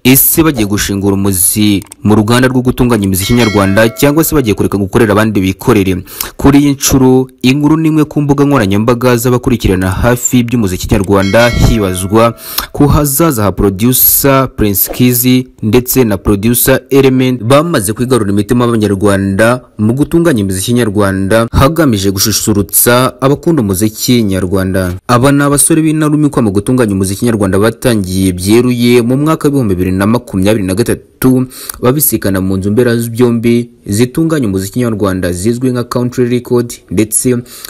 ese bagiye gushingura umuzi mu ruganda rwo gutunganya imiziki nyarwanda cyangwa se bagiye kureka gukorera abandi bikorere kuri iyi nshuro inkuru n'imwe ku mbuga nkoranyambaga z'abakurikirana hafi by'umuziki nyarwanda hibazwa ku hazaza ha producer Prince Kizi ndetse na producer Element bamaze kwigarura imitima y'abanyarwanda mu gutunganya imiziki nyarwanda hagamije gususurutsa abakunda umuziki nyarwanda aba ni abasore b'intarumikwa mu gutunganya umuziki nyarwanda batangiye byeruye mu mwaka w'ibihumbi bibiri na makumyabiri na gatatu babisikana mu nzu mbera byombi zitunganya umuziki nyarwanda zizwi nka country record ndetse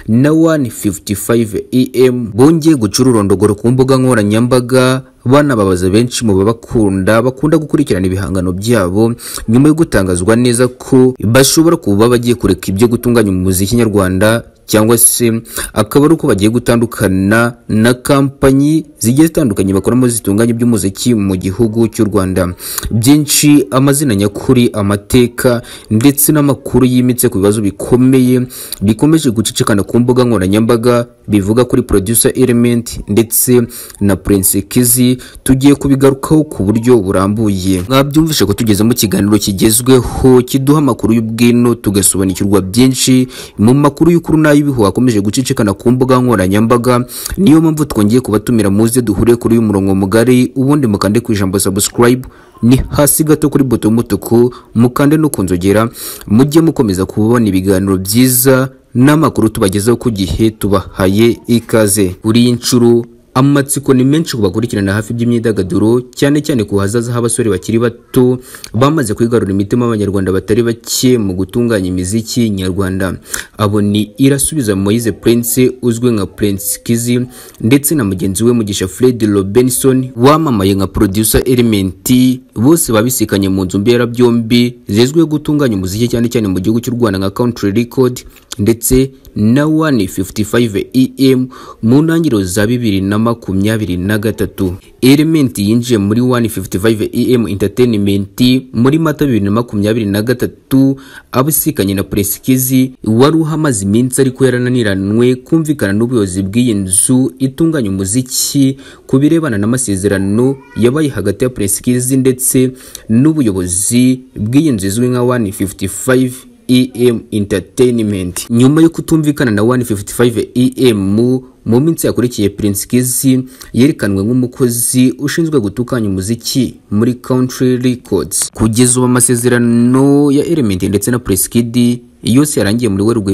na 155 em bongeye gucura urondogoro ku mbuga nkoranyambaga banababaza benshi mu babakunda bakunda gukurikirana ibihangano byabo nyuma yo gutangazwa neza ko bashobora kuba bagiye kureka ibyo gutunganya umuziki nyarwanda cyangwa se akaba ari uko bagiye gutandukana na kampanyi zigiye zitandukanye bakoramo zitunganya iby'umuziki mu gihugu cy'u Rwanda byinshi amazina nyakuri amateka ndetse n'amakuru yimitse ku bibazo bikomeye bikomeje gucicikana ku mbuga nkoranyambaga bivuga kuri producer element ndetse na Prince Kizi tugiye kubigarukaho ku buryo burambuye mwabyumvishe ko tugeze mu kiganiro kigezweho kiduha amakuru y'ubwino tugasobanukirwa byinshi mu makuru y'ukuri n'ay'ibihu akomeje gucicikana ku mbuga nkoranyambaga niyo mpamvu twongeye kubatumira muze duhure kuri uyu murongo mugari ubundi mukande ku ijambo subscribe ni hasi gato kuri boto y'umutuku mukande no ku nzogera mujye mukomeza kubona ibiganiro byiza n'amakuru tubagezaho ku gihe tubahaye ikaze kuri iyi nshuro amatsiko ni menshi ku bakurikirana hafi by'imyidagaduro cyane cyane ku hazaza h'abasore bakiri bato bamaze kwigarura imitima y'abanyarwanda batari bake mu gutunganya imiziki nyarwanda abo ni irasubiza moise prince uzwi nka prince kizi ndetse na mugenzi we mugisha fred robinson wamamaye nka producer element bose babisikanye mu nzu mberabyombi zizwiho gutunganya umuziki cyane cyane mu gihugu cy'u rwanda nka country record ndetse na 155 em mu ntangiriro za bibiri na makumyabiri na gatatu element yinjiye muri 155 em entertainment muri mata bibiri na makumyabiri na gatatu abisikanye na presikizi wari uhamaze iminsi ariko yarananiranywe kumvikana n'ubuyobozi bw'iyi nzu itunganya umuziki ku birebana n'amasezerano yabaye hagati ya presikizi ndetse n'ubuyobozi bw'iyi nzu izwi nka 155 em entertainment nyuma yo kutumvikana na 155 em mu minsi yakurikiye Prince Kizi yerekanwe nk'umukozi ushinzwe gutukanya umuziki muri Country Records kugeza ubu amasezerano ya Element ndetse na Prince Kid yose yarangiye muri Werurwe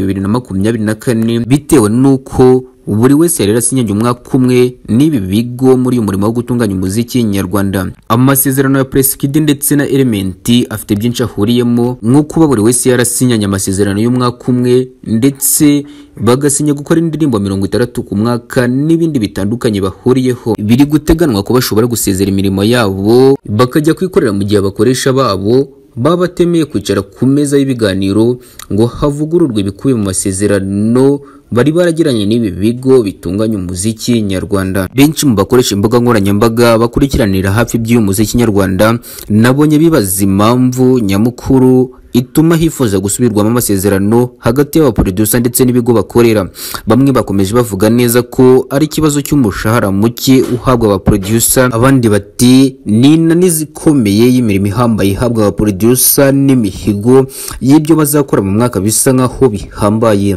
2024 bitewe nuko buri wese yari yarasinyange umwaka umwe n'ibi bigo muri uyu murimo wo gutunganya umuziki nyarwanda amasezerano ya presikidi ndetse na elementi afite byinshi ahuriyemo nko kuba buri wese yarasinyanye amasezerano y'umwaka umwe ndetse bagasinya gukora indirimbo mirongo itandatu ku mwaka n'ibindi bitandukanye bahuriyeho biri guteganwa ko bashobora gusezera imirimo yabo bakajya kwikorera mu gihe abakoresha babo baba batemeye kwicara ku meza y'ibiganiro ngo havugururwe ibikubiye mu masezerano bari baragiranye n'ibi bigo bitunganya umuziki nyarwanda benshi mu bakoresha imbuga nkoranyambaga bakurikiranira hafi by'uyu muziki nyarwanda nabonye bibaza impamvu nyamukuru ituma hifuza gusubirwamo amasezerano hagati y'abaproducer ndetse n'ibigo bakorera bamwe bakomeje bavuga neza ko ari ikibazo cy'umushahara muke uhabwa abaproducer abandi bati ni inanizi ikomeye y'imirimo ihambaye ihabwa abaproducer n'imihigo y'ibyo bazakora mu mwaka bisa nk'aho bihambaye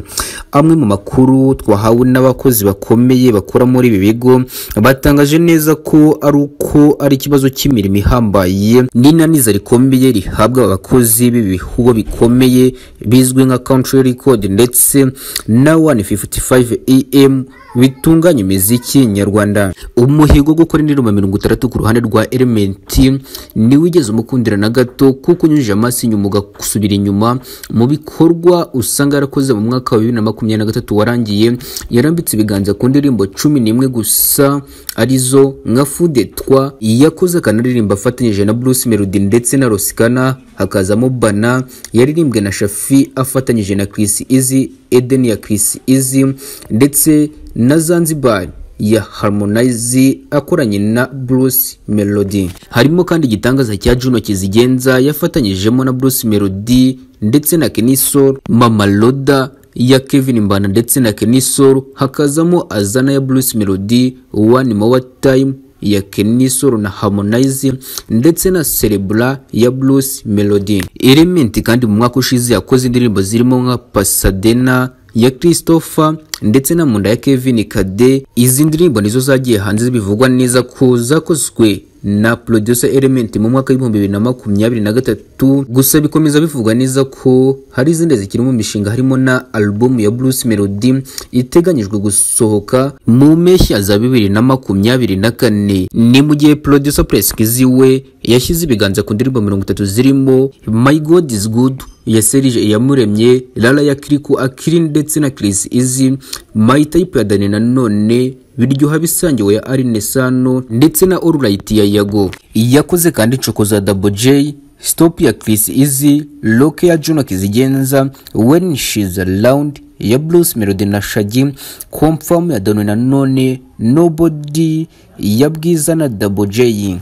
amwe mu makuru twahawe n'abakozi bakomeye bakora muri ibi bigo batangaje neza ko ari uko ari ikibazo cy'imirimo ihambaye n'inaniza rikomeye rihabwa abakozi b'ibi bihubo bikomeye bizwi nka country record ndetse na 155 em bitunganya imiziki nyarwanda umuhigo wo gukora indirimbo mirongo itandatu ku ruhande rwa elementi ntiwigeze umukundira na gato kuko unyujije amaso inyuma ugasubira inyuma mu bikorwa usanga yarakoze mu mwaka wa bibiri na makumyabiri na gatatu warangiye yarambitse ibiganza ku ndirimbo cumi n'imwe gusa arizo nka fudetwa yakoze akanaririmba afatanyije na bruce melody ndetse na rosikana hakazamo bana yaririmbwe na shafi afatanyije na chris izi edeni ya chris izi ndetse na Zanzibar ya Harmonize akoranye na Bruce Melody. Harimo kandi igitangaza cya Juno Kizigenza yafatanyijemo na Bruce Melody ndetse na Kenisol, Mama Loda ya Kevin Mbana ndetse na Kenisol, hakazamo Azana ya Bruce Melody, One More Time ya Kenny Solo na Harmonize ndetse na Cerebral ya Bruce Melody Element kandi mu mwaka ushize yakoze indirimbo zirimo nka Pasadena ya Christopher ndetse na Munda ya Kevin Kade izi ndirimbo nizo zagiye hanze bivugwa neza ko zakozwe na producer element mu mwaka w'ibihumbi bibiri na makumyabiri na gatatu gusa bikomeza bivugwa neza ko hari izindi zikiri mu mishinga harimo na album ya Bruce Melody iteganyijwe gusohoka mu mpeshyi za bibiri na makumyabiri na kane ni mu gihe producer Preskizzy we yashyize ibiganza ku ndirimbo mirongo itatu zirimo My God is Good ya Serge Iyamuremye Lala ya Kiriku Akili ndetse na Chris Izzy My Type ya Dani Nanone biryoha bisangiwe ya Aline Sano ndetse na All Right ya Yago yakoze kandi Choko za Double J Stop ya Chris Izzy Loke ya Juno Kizigenza When She's Around ya Blues Melody na Shaggy Confirm ya Dani Nanone Nobody ya Bwiza na Double J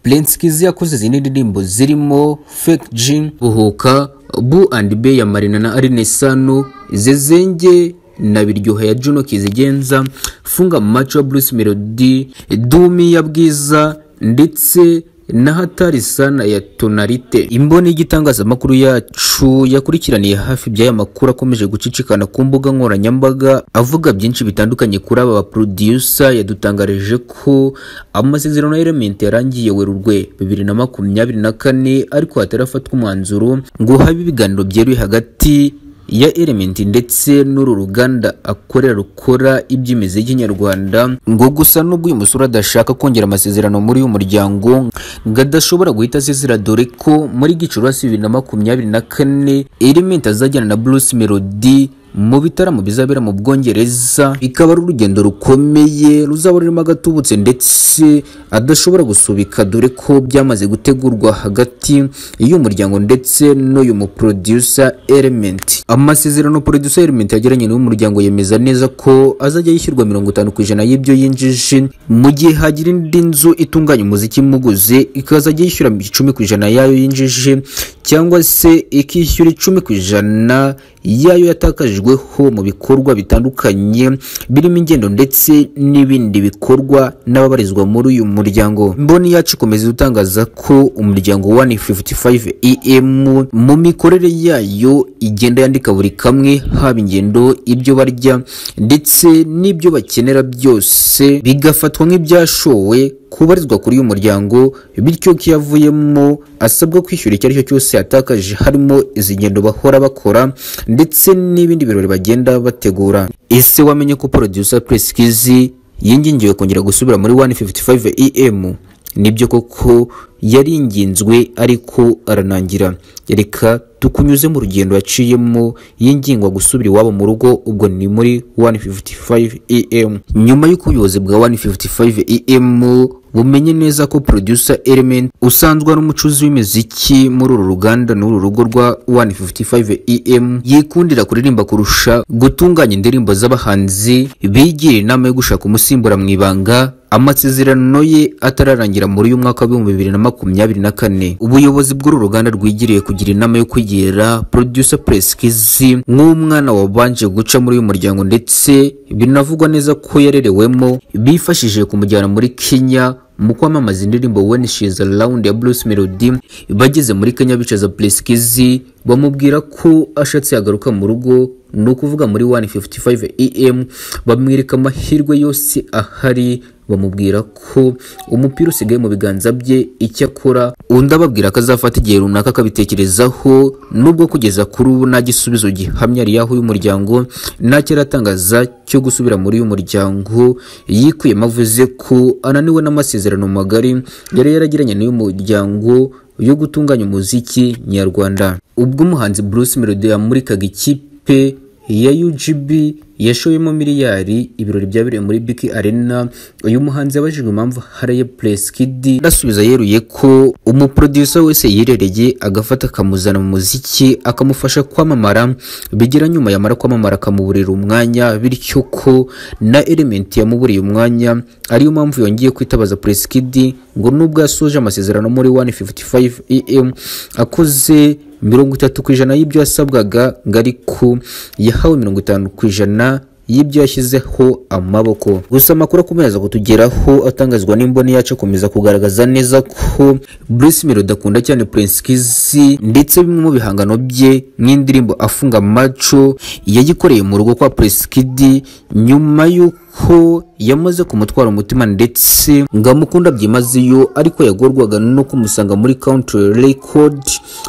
Prince Kizi yakoze izindi ndirimbo zirimo Fake G Buhuka Bu and Be ya Marina na Aline Sano Zezenge na Biryoha ya Juno Kizigenza Funga Macho ya Bruce Melody Dumi ya Bwiza ndetse na hatari sana ya tonalite imboni y'igitangazamakuru yacu yakurikiraniye hafi by'aya makuru akomeje gucicikana ku mbuga nkoranyambaga avuga byinshi bitandukanye kuri aba baproducer yadutangarije ko amasezerano ya Element yarangiye Werurwe bibiri na makumyabiri na kane ariko hatarafatwa umwanzuro ngo habe ibiganiro byeruye hagati ya Element ndetse n'uru ruganda akorera rukora iby'imiziki nyarwanda ngo gusa nubwo uyu musore adashaka kongera amasezerano muri uyu muryango ngo adashobora guhita asezera dore ko muri gicurasi bibiri na makumyabiri na kane Element azajyana na Bruce Melody mu bitaramo bizabera mu Bwongereza bikaba ari urugendo rukomeye ruzaba rurimo agatubutse ndetse adashobora gusubika dore ko byamaze gutegurwa hagati y'umuryango ndetse n'uyu mu producer Element amasezerano producer Element yagiranye n'umuryango yemeza neza ko azajya yishyurwa mirongo itanu ku ijana y'ibyo yinjije mu gihe hagira indi nzu itunganya umuziki imuguze ikazajya yishyura icumi ku ijana yayo yinjije cyangwa se ikishyura icumi ku ijana yayo yatakajijweho mu bikorwa bitandukanye birimo ingendo ndetse n'ibindi bikorwa n'ababarizwa muri uyu muryango mboni yacu ikomeza itangaza ko umuryango 155 em mu mikorere yayo igenda yandika buri kamwe haba ingendo ibyo barya ndetse n'ibyo bakenera byose bigafatwa nk'ibyashowe kubarizwa kuri uyu muryango bityo ko yavuyemo asabwa kwishyura icyo aricyo cyose yatakaje harimo izi ngendo bahora bakora ndetse n'ibindi birori bagenda bategura ese wamenye ko producer Preskizzy yingingiwe kongera gusubira muri 155 EM nibyo koko yaringinzwe ariko aranangira reka tukunyuze mu rugendo yaciyemo yingingwa gusubira iwabo mu rugo ubwo ni muri 155 EM nyuma y'uko ubuyobozi bwa 155 EM bumenye neza ko producer Element usanzwe ari umucuzi w'imiziki muri uru ruganda n'uru rugo rwa 155 EM yikundira kuririmba kurusha gutunganya indirimbo z'abahanzi bigira inama yo gushaka umusimbura mu ibanga amasezerano ye atararangira muri uyu mwaka w'ibihumbi bibiri na makumyabiri na kane ubuyobozi bw'uru ruganda rwigiriye kugira inama yo kwigira producer Preskizzy nk'umwana wabanje guca muri uyu muryango ndetse binavugwa neza ko yarerewemo bifashishije kumujyana muri Kenya mu kwamamaza indirimbo When She's Around ya Bruce Melody bageze muri Kenya bicaza Preskizzy bamubwira ko ashatse yagaruka mu rugo ni ukuvuga muri 155 EM bamwereka amahirwe yose ahari bamubwira ko umupira usigaye mu biganza bye icyo akora undi ababwira ko azafata igihe runaka akabitekerezaho nubwo kugeza kuri ubu nta gisubizo gihamya riyaho uyu muryango nta cyaratangaza cyo gusubira muri uyu muryango yikuyemo avuze ko ananiwe n'amasezerano magari yari yaragiranye n'uyu muryango yo gutunganya umuziki nyarwanda ubwo umuhanzi Bruce Melody yamurikaga ikipe ya UGB yashoyemo miliyari ibirori byabereye muri Biki Arena uyu muhanzi yabajijwe impamvu haraye Preskiddy arasubiza yeruye ko umuproducer wese yirereye agafata akamuzana mu muziki akamufasha kwamamara bigera nyuma yamara kwamamara akamuburira umwanya bityo ko na Element yamuburiye umwanya ariyo mpamvu yongeye kwitabaza Preskiddy ngo nubwo yasoje amasezerano muri 155 EM akoze mirongo itatu ku ijana y'ibyo yasabwaga ngo ariko yahawe mirongo itanu ku ijana y'ibyo yashyizeho amaboko gusa amakuru akomeza kutugeraho atangazwa n'imboni yacu akomeza kugaragaza neza ko Bruce Melody akunda cyane Prince Kiss ndetse bimwe mu bihangano bye nk'indirimbo afunga maco yagikoreye mu rugo kwa Prince Kid nyuma y'uko ko yamaze kumutwara umutima ndetse ngo amukunda byimazeyo ariko yagorwaga no kumusanga muri country record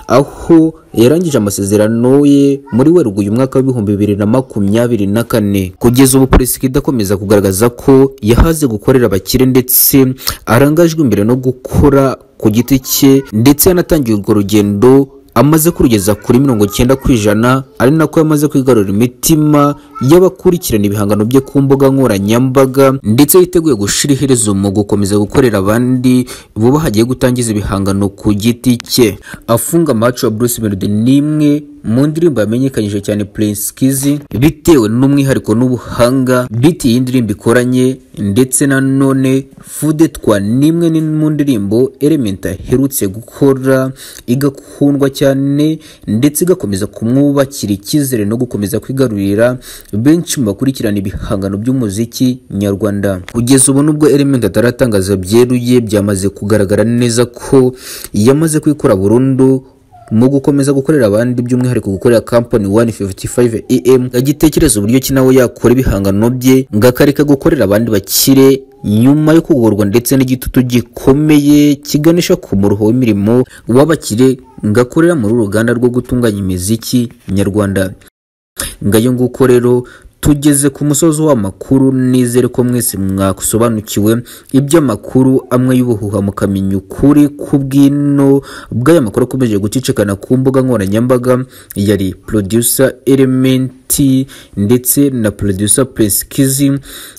aho yarangije amasezerano ye muri werurwe uyu mwaka w'ibihumbi bibiri na makumyabiri na kane kugeza ubu perezida akomeza kugaragaza ko yahaze gukorera abakire ndetse arangajwe imbere no gukora ku giti cye ndetse yanatangiye urwo rugendo amaze kurugeza kuri mirongo cyenda ku ijana ari nako yamaze kwigarurira imitima y'abakurikirana ibihangano bye ku mbuga nkoranyambaga ndetse yiteguye gushira iherezo mu gukomeza gukorera abandi vuba hagiye gutangiza ibihangano ku giti cye afunga amacu ya Bruce Melody ni imwe mu ndirimbo yamenyekanyije cyane Prince Kiss bitewe n'umwihariko n'ubuhanga beat iyi ndirimbo ikoranye ndetse na none Fudetwa ni imwe mu ndirimbo Element aherutse gukora igakundwa cyane ndetse igakomeza kumwubakira icyizere no gukomeza kwigarurira benshi mu bakurikirana ibihangano by'umuziki nyarwanda kugeza ubu nubwo Element ataratangaza byeruye byamaze kugaragara neza ko yamaze kwikora burundu mu gukomeza gukorera abandi by'umwihariko gukorera company 155 em agitekereza uburyo ki nawe yakora ibihangano bye ngo akareka gukorera abandi bakire nyuma yo kugorwa ndetse n'igitutu gikomeye kiganisha ku muruho w'imirimo w'abakire ngo akorera muri uruganda rwo gutunganya imiziki nyarwanda ngayo nguko rero tugeze ku musozi w'amakuru nizere ko mwese mwasobanukiwe iby'amakuru amwe y'ubuhuha mukamenya ukuri ku bw'ino bw'aya makuru akomeje gucicikana ku mbuga nkoranyambaga yari producer elementi ndetse na producer Prince Kiss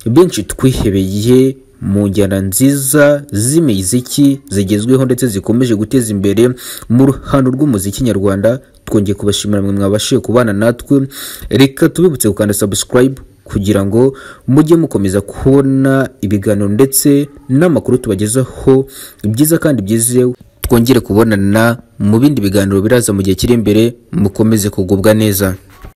benshi twihebeye mu njyana nziza z'imiziki zigezweho ndetse zikomeje guteza imbere mu ruhando rw'umuziki nyarwanda twongeye kubashimira mwe mwabashije kubana natwe reka tubibutse gukanda subscribe kugira ngo mujye mukomeza kubona ibiganiro ndetse n'amakuru tubagezaho byiza kandi byizewe twongere kubonana mu bindi biganiro biraza mu gihe kiri imbere mukomeze kugubwa neza